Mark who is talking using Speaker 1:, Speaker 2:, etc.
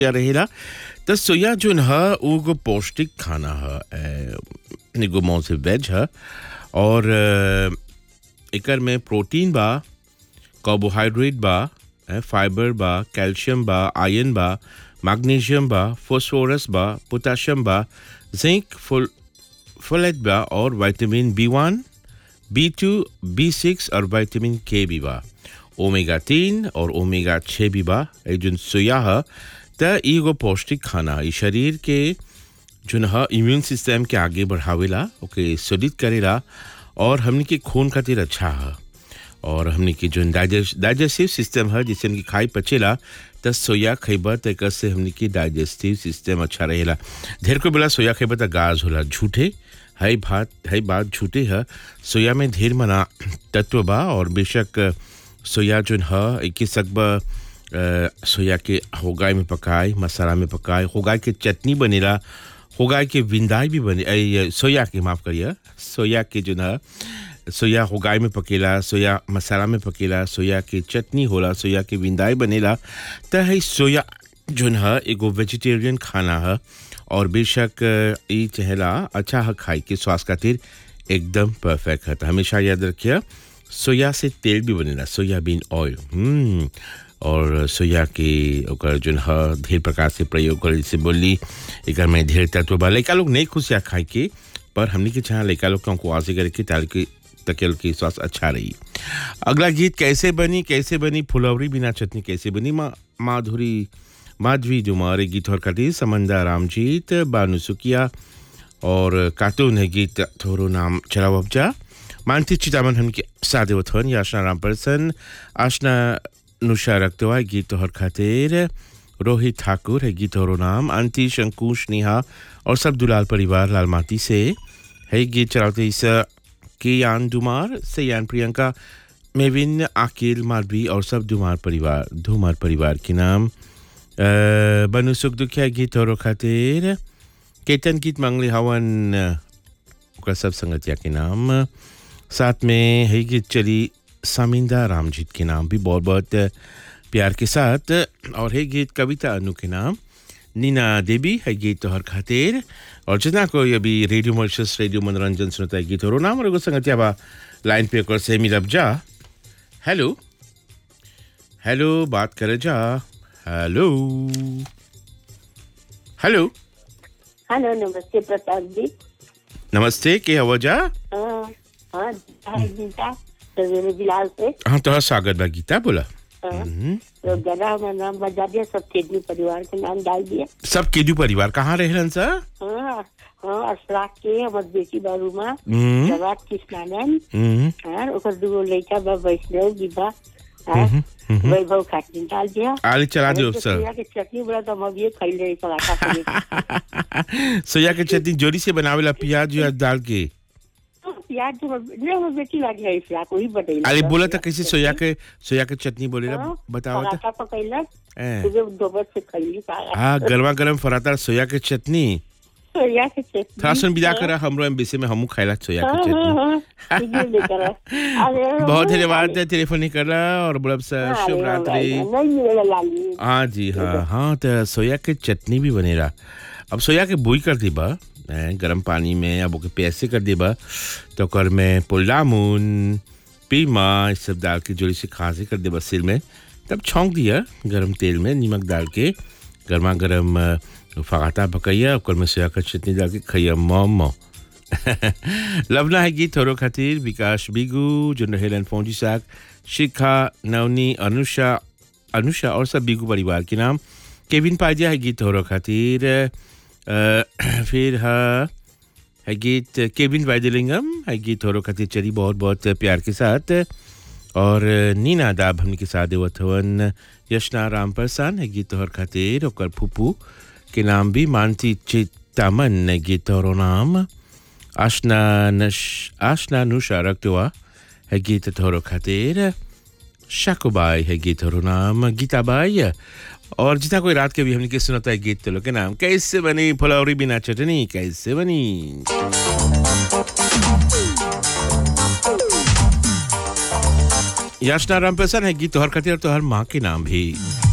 Speaker 1: या रहेला त सोया जोन ह उ एगो पौष्टिक खाना ह ए, एगो मौं से वेज ह और अ, एकर में प्रोटीन बा कार्बोहाइड्रेट बा ए, फाइबर बा कैल्शियम बा आयरन बा मैग्नीशियम बा फास्फोरस बा पोटाशियम बा जिंक फुल फोलेट बा और vitamin B one B two B six और विटामिन के भी बा ओमेगा तीन और ओमेगा छः भी बा ए जोन सोया ह त इ एगो पौष्टिक खाना इ शरीर के जोन ह इम्यून सिस्टम के आगे बढ़ावेला ओके सुलित करेला और हमनी के खून खातिर अच्छा ह और हमनी के जोन डाइजेस्ट डाइजेस्टिव सिस्टम है जिसे हमनी खाई पचेला त सोया खइबा त एकर से हमनी के डाइजेस्टिव सिस्टम अच्छा रहेला ढेर को बोला सोया खइबा त गाज होला झूठे है बात है बात झूठे है सोया में ढेर मना तत्व बा और बेशक सोया जोन ह एके सकबा अ, सोया के होगाई में पकाए मसाला में पकाए होगाई के चटनी बनेला होगाई के विंदाई भी बने ए, सोया के माफ करिए सोया के जो ना सोया होगाई में पकेला सोया मसाला में पकेला सोया के चटनी होला सोया के विंदाई बनेला त है सोया जोन ह एगो वेजिटेरियन खाना ह और बेशक अ, ई चहेला अच्छा ह खाई के स्वास्थ्य खातिर एकदम परफेक्ट है त हमेशा याद रखिए सोया से तेल भी बनेला सोयाबीन ऑयल हम्म और सोया के ओकर जोन ह ढेर प्रकार से प्रयोग कर जैसे बोली एकर में ढेर तत्व बा लइका लोग नहीं खुशिया खाए के पर हमनी के चाह लइका लोग को आसे करे के ताकि तकेल की स्वास्थ्य अच्छा रही अगला गीत कैसे बनी कैसे बनी फुलौरी बिना चटनी कैसे बनी मा, माधुरी माधवी जुमार गीत और कटी समंदा रामजीत बानु सुकिया और कार्टून है गीत थोरो नाम चलाओ अबजा मानती चितामन हमके सादेवथन याशना रामपर्सन आशना नुषा रक्तवा गीत तोहर खातिर रोहित ठाकुर है गीत और नाम अंति शंकुश नेहा और सब दुलाल परिवार लाल माटी से है गीत चलाते इस के यान दुमार से यान प्रियंका मेविन आकिल मालवी और सब दुमार परिवार धुमार परिवार के नाम अ, बनु सुख दुखिया गीत और खातिर केतन गीत मंगली हवन ओकर सब संगतिया के नाम साथ में है गीत चली सामिंदा रामजीत के नाम भी बहुत बहुत प्यार के साथ और है गीत कविता अनु के नाम नीना देवी है गीत तोहर खातिर और जितना कोई अभी रेडियो मॉरिशस रेडियो मनोरंजन सुनता है गीत और नाम और एगो संगतिया बा लाइन पे ओकर से मिलब जा हेलो हेलो बात करे जा हेलो हेलो
Speaker 2: हेलो नमस्ते प्रताप जी
Speaker 1: नमस्ते के हवा जा
Speaker 2: हाँ हाँ हाय गीता सवेरे बिलाल से
Speaker 1: हाँ तोहर स्वागत बा गीता बोला
Speaker 2: हाँ,
Speaker 1: हम्म।
Speaker 2: तो गदा हमारा नाम बजा दिया सब तेजनी परिवार के नाम डाल दिया
Speaker 1: सब केदू परिवार कहाँ रहलन सर
Speaker 2: हाँ हाँ अशराक के हमार बेटी बारूमा
Speaker 1: हम्म,
Speaker 2: जवाब कृष्णानंद
Speaker 1: हम्म,
Speaker 2: हाँ ओकर दूगो लड़का बा वैष्णव विभा हाँ वैभव खाटिन डाल दिया
Speaker 1: आले चला दियो
Speaker 2: तो
Speaker 1: सर
Speaker 2: सोया के चटनी बड़ा तो हम अभी खाई रही पराठा से
Speaker 1: सोया के चटनी जोरी से बनावेला प्याज व्याज डाल के
Speaker 2: प्याज जो नहीं हमार बेटी लागी है फ्राक वही बटेला
Speaker 1: अरे बोला था कैसे सोया के सोया के चटनी बोलेला
Speaker 2: हाँ,
Speaker 1: बताओ
Speaker 2: पराठा पकैलक
Speaker 1: तो
Speaker 2: सुबह दोपहर से खैली
Speaker 1: हाँ गरमा गरम फराता सोया के चटनी
Speaker 2: सोया के चटनी
Speaker 1: थोड़ा सुन विदा करा हमरो एमबीसी में हमू खाइला सोया
Speaker 2: हाँ,
Speaker 1: के
Speaker 2: हाँ,
Speaker 1: चटनी
Speaker 2: हाँ, ये लेकर आ। अरे,
Speaker 1: बहुत
Speaker 2: अरे,
Speaker 1: धन्यवाद टेलीफोन नहीं कर रहा और बोलब सर
Speaker 2: अरे,
Speaker 1: शुभ
Speaker 2: अरे,
Speaker 1: रात्रि
Speaker 2: नहीं मिलेगा लाली
Speaker 1: हाँ जी हाँ हाँ तो सोया के चटनी भी बनेला अब सोया के बुई कर दीबा हैं, गरम पानी में अब ओके पैसे कर दीबा तो ओकर में पुल्लामुन पीमा ये सब डाल के जोड़ी से खांसी कर देबा सिर में तब छौंक दिया गरम तेल में नमक डाल के गर्मा गर्म अ, फगाता पकैया ओकर में सोया का चटनी डाल के खैया मोमो लवना है गीत थोरो खातिर विकास बिगू जो हेलन फौजी साग शिखा नवनी अनुषा अनुषा और सब बिगू परिवार के नाम केविन पाजिया है गीत थोरो खातिर अ, फिर है है गीत केविन वाइदलिंगम है गीत थोरो खातिर चली बहुत बहुत प्यार के साथ और नीना दाब हमने के साथ देवत हवन यशना राम प्रसान है गीत तोहर खातिर ओकर फूफू के नाम भी मानती चितामन है गीत तोहरो नाम आशना नश आशना नुषा रक्तवा है गीत तोहरो खातिर शाकुबाई है गीत और नाम गीताबाई और जितना कोई रात के भी हमने के सुनाता है गीत तो लोग के नाम कैसे बनी फुलौरी बिना चटनी कैसे बनी याचना राम प्रसन्न है गीत तो हर खातिर तो हर माँ के नाम भी